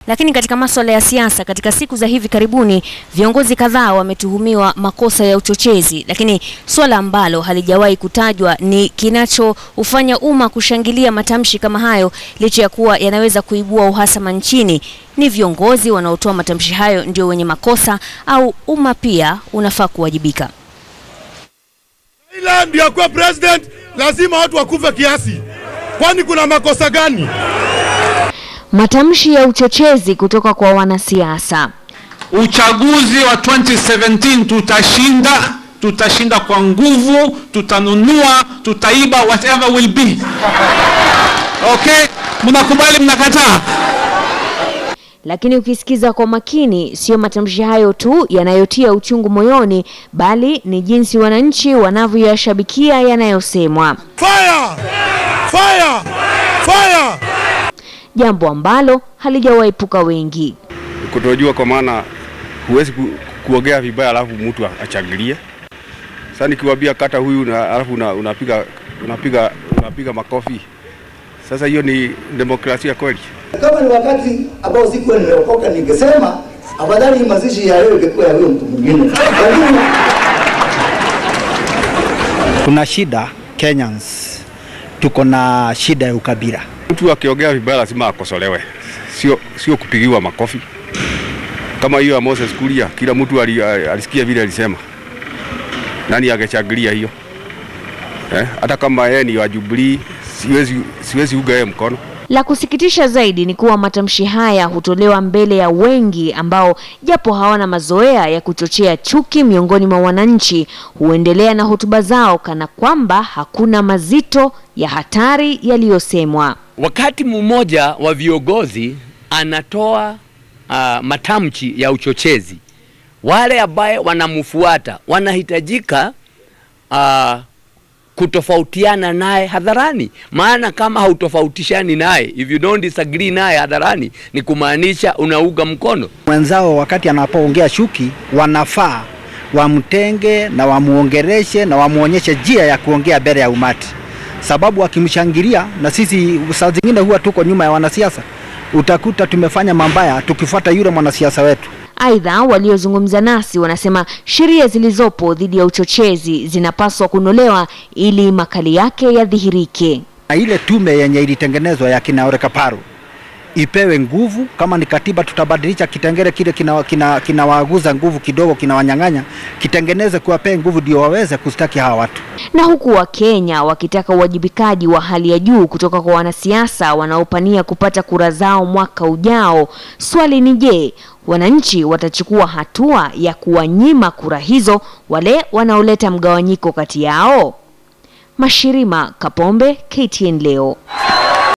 Lakini katika masuala ya siasa, katika siku za hivi karibuni, viongozi kadhaa wametuhumiwa makosa ya uchochezi, lakini suala ambalo halijawahi kutajwa ni kinachoufanya umma kushangilia matamshi kama hayo, licha ya kuwa yanaweza kuibua uhasama nchini. Ni viongozi wanaotoa matamshi hayo ndio wenye makosa au umma pia unafaa kuwajibika? Raila ndio akuwa president, lazima watu wakufe kiasi. Kwani kuna makosa gani? Matamshi ya uchochezi kutoka kwa wanasiasa. Uchaguzi wa 2017 tutashinda, tutashinda kwa nguvu, tutanunua, tutaiba, whatever will be. Okay, mnakubali? Mnakataa? Lakini ukisikiza kwa makini, sio matamshi hayo tu yanayotia uchungu moyoni, bali ni jinsi wananchi wanavyoyashabikia yanayosemwa, Fire! Fire! Fire! jambo ambalo halijawaepuka wengi. kutojua kwa maana huwezi ku, kuongea vibaya alafu mtu achangilie. Sasa nikiwaambia kata huyu na alafu una, unapiga unapiga unapiga makofi. Sasa hiyo ni demokrasia kweli? Kama ni wakati ambao sikuwa nimeokoka, ningesema afadhali hii mazishi ya leo ingekuwa ya huyo mtu mwingine, lakini Kuna shida Kenyans, tuko na shida ya ukabila. Mtu akiongea vibaya lazima akosolewe, sio sio kupigiwa makofi. Kama hiyo ya Moses Kuria, kila mtu ali, alisikia vile alisema. Nani angechangilia hiyo eh? Hata kama yeye ni wa Jubilee, siwezi siwezi uga yeye mkono. La kusikitisha zaidi ni kuwa matamshi haya hutolewa mbele ya wengi ambao japo hawana mazoea ya kuchochea chuki miongoni mwa wananchi, huendelea na hotuba zao kana kwamba hakuna mazito ya hatari yaliyosemwa. Wakati mmoja wa viongozi anatoa uh, matamshi ya uchochezi, wale ambaye wanamfuata wanahitajika uh, kutofautiana naye hadharani, maana kama hautofautishani naye, if you don't disagree naye hadharani, ni kumaanisha unauga mkono. Mwenzao wakati anapoongea shuki, wanafaa wamtenge na wamuongereshe na wamuonyeshe njia ya kuongea mbele ya umati, sababu akimshangilia, na sisi saa zingine huwa tuko nyuma ya wanasiasa, utakuta tumefanya mambaya tukifuata yule mwanasiasa wetu. Aidha, waliozungumza nasi wanasema sheria zilizopo dhidi ya uchochezi zinapaswa kunolewa ili makali yake yadhihirike. Na ile tume yenye ilitengenezwa ya kina Ole Kaparo ipewe nguvu. Kama ni katiba, tutabadilisha kitengele kile kinawaaguza kina, kina nguvu kidogo, kinawanyang'anya, kitengeneze kuwapee nguvu ndio waweze kustaki hawa watu. Na huku Wakenya wakitaka uwajibikaji wa hali ya juu kutoka kwa wanasiasa wanaopania kupata kura zao mwaka ujao, swali ni je, wananchi watachukua hatua ya kuwanyima kura hizo wale wanaoleta mgawanyiko kati yao? Mashirima Kapombe, KTN leo.